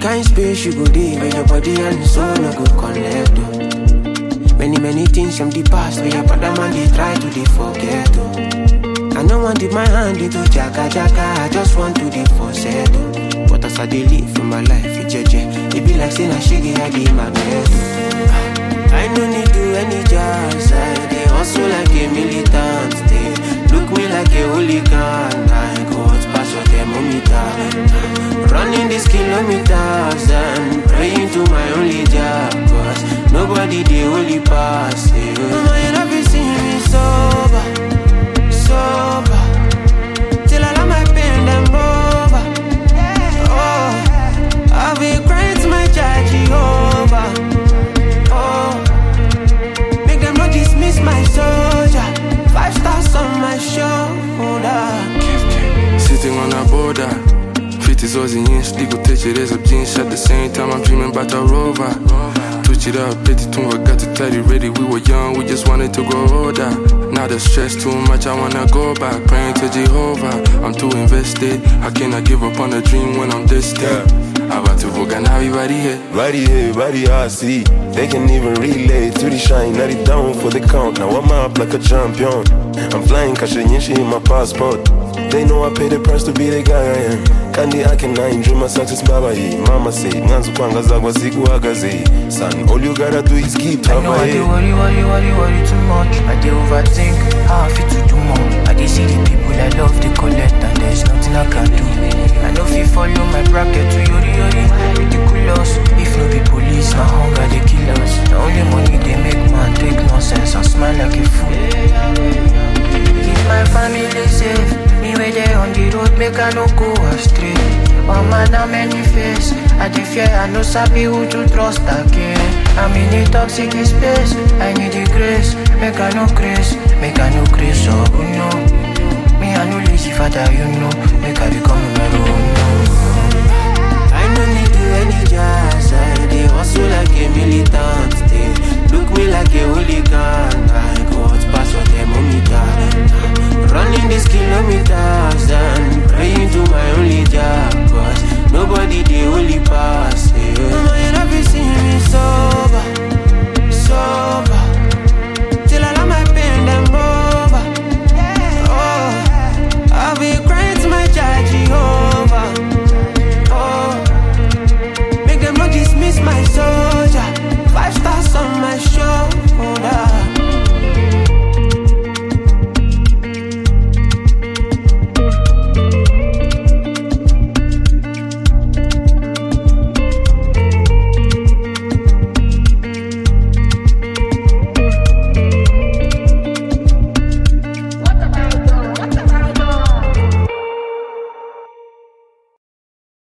kind space you go dey where your body and soul no go connect. Oh. Many many things from the past where your brother man they try to dey forget. Oh. I no want dip my hand into jaka jaka, I just want to dey for settle. But as I dey live in my life, it jeje, it be like saying I shiggy I be magnet. Oh. I no need do any jazz, I dey hustle like a militant. They look me like a hooligan, I go out pass your thermometer. Running these kilometers and praying to my only job, cause nobody dey only pass. Yeah. Mama, you never see me sober, sober, till I let my pain them over. Oh, I'll be crying to my child Jehovah. Oh, make them not dismiss my soldier. Five stars on my shoulder. Sitting on a border. Fit is always inch, digo tekereza byinshi At the same time I'm dreaming about a rover Twitch it up, peti tumva got to tidy ready We were young, we just wanted to grow older Now the stress too much, I wanna go back Praying to Jehovah, I'm too invested I cannot give up on a dream when I'm distant abatuvuga nabi bari he Body here, body hasi They can even relate to the shine Not it down for the count Now I'm up like a champion I'm flying kashe nyinshi in my passport They know I pay the price to be the guy I am Kandi I can I dream my success baba ye Mama say Mwanzo kwangaza kwa siku agaze Son, all you gotta do is keep I know I dey tabaye worry, worry, worry, worry too much. I dey overthink how I fit to do more. I dey see the people I love, they collect, and there's nothing I can do. I know fit follow my bracket to yori yori. Ridiculous. If no be police, na hunger they kill us. The only money they make man take nonsense and smile like a fool. Keep my family safe. Me where they on the road, make I no go astray. Oh man, how many face? I dey fear, I no sabi who to trust again. I'm in a toxic space, I need the grace. Make I no grace, make I no grace, oh no. Me I no lazy father, you know.